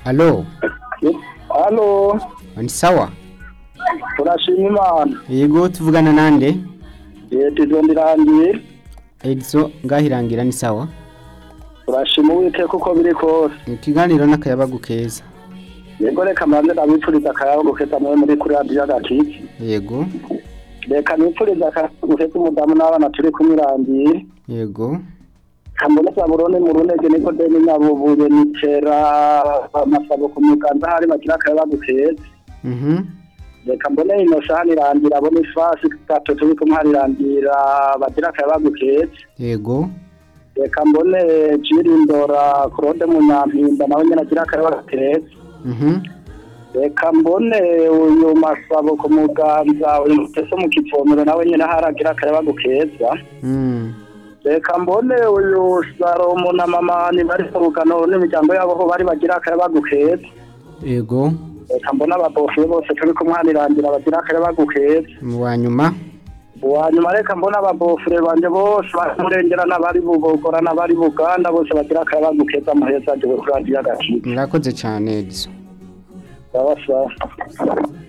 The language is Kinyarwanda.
Alo hano ni sawa turashima imana yego tuvugana nande leta izo ndirangiye ediso ngahirangira ni sawa turashima uwiteka uko biri kose ikiganiro n'akayabagu keza yego reka mbanze ndabipfuriza akayabo gukeza nawe muri kuri radiyo agakiki yego reka nipfuriza akayabo gukeza umudamu n'abana turi kumwirangiye yego kamuboneza burone mu runege niko deni nyabubuye nikera amasabo ku muganda hari bagira akayabo gukeza mhm reka mbone ino saha nirangira abone ifasi gato turi kumwarirangira bagira akayabo gukeza yego reka mbone jirindora claude munyampinda nawe nyine agira akabara keza mhm reka mbone uyu masabo ku muganza uyu mutese mu kivomero nawe nyine ahari agira akabara keza mm reka mbone uyu salomo na mama ni bari mu rugano n'imiryango yabo aho bari bagira akabara keza yego reka mbone ababofu bose turi kumwanirangira bagira akabara keza mu wa nyuma uwa nyuma reka mbone ababofure banje bose baremurengera n'abari bubogora n'abari buganda bose bagira akabara keza muheza gihe kuri radiyo agakika murakoze cyane ediso Tá baixado.